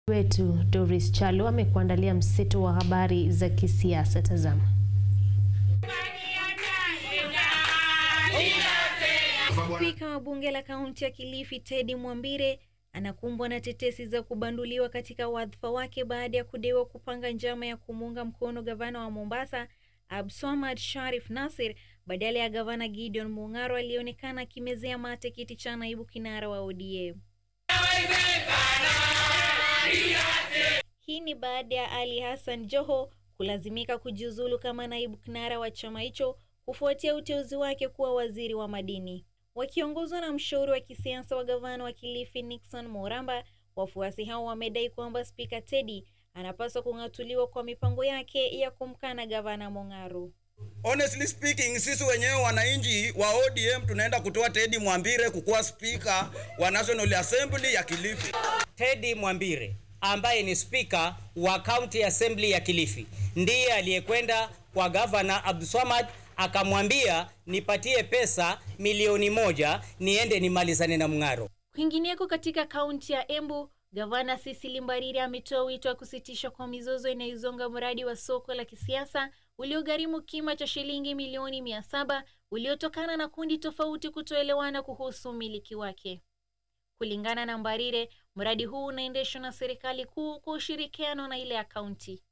wetu Doris Chalo amekuandalia mseto wa habari za kisiasa. Tazama. Spika wa bunge la kaunti ya Kilifi Teddy Mwambire anakumbwa na tetesi za kubanduliwa katika wadhifa wake baada ya kudaiwa kupanga njama ya kumuunga mkono gavana wa Mombasa Abdulswamad Sharif Nassir badala ya gavana Gideon Mung'aro aliyeonekana akimezea mate kiti cha naibu kinara wa ODM. Hii ni baada ya Ali Hassan Joho kulazimika kujiuzulu kama naibu kinara wa chama hicho kufuatia uteuzi wake kuwa waziri wa madini. Wakiongozwa na mshauri wa kisiasa wa gavana wa Kilifi Nixon Moramba, wafuasi hao wamedai kwamba spika Teddy anapaswa kung'atuliwa kwa mipango yake ya kumkana gavana Mung'aro. Honestly speaking, sisi wenyewe wananchi wa ODM tunaenda kutoa Teddy Mwambire kukuwa spika wa National Assembly ya Kilifi. Teddy Mwambire ambaye ni spika wa County Assembly ya Kilifi ndiye aliyekwenda kwa gavana Abdulswamad akamwambia nipatie pesa milioni moja niende nimalizane na Mung'aro. Kwingineko katika kaunti ya Embu, gavana Cecily Mbarire ametoa wito wa kusitishwa kwa mizozo inayozonga mradi wa soko la kisiasa uliogharimu kima cha shilingi milioni mia saba uliotokana na kundi tofauti kutoelewana kuhusu umiliki wake. Kulingana na Mbarire, mradi huu unaendeshwa na serikali kuu kwa ushirikiano na ile ya kaunti.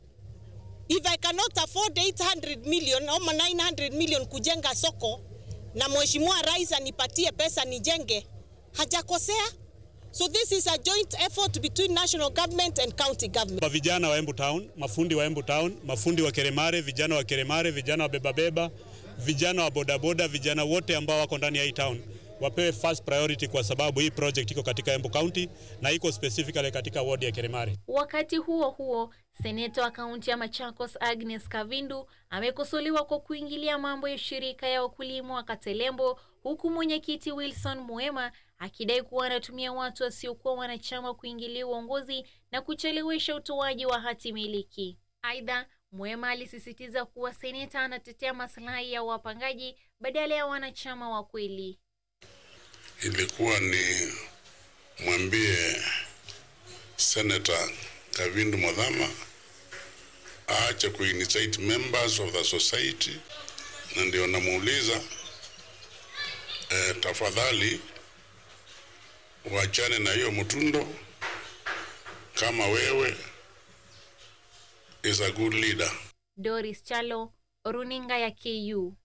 If I cannot afford 800 million ama 900 million kujenga soko na mheshimiwa rais anipatie pesa nijenge, hajakosea. So this is a joint effort between national government and county government. Kwa vijana wa Embu Town, mafundi wa Embu Town, mafundi wa Keremare, vijana wa Keremare, vijana wa bebabeba, vijana wa bodaboda, vijana wote ambao wako ndani ya hii town wapewe first priority kwa sababu hii project iko katika Embu County na iko specifically katika ward ya Keremare. Wakati huo huo, seneta wa kaunti ya Machakos Agnes Kavindu amekosolewa kwa kuingilia mambo ya shirika ya wakulima wa Katelembo, huku mwenyekiti Wilson Muema akidai kuwa anatumia watu wasiokuwa wanachama kuingilia uongozi na kuchelewesha utoaji wa hati miliki. Aidha, Muema alisisitiza kuwa seneta anatetea maslahi ya wapangaji badala ya wanachama wa kweli. Ilikuwa ni mwambie Senator Kavindu Modhama aache kuincite members of the society, na ndio namuuliza eh, tafadhali wachane na hiyo mtundo. Kama wewe is a good leader. Doris Chalo, runinga ya KU.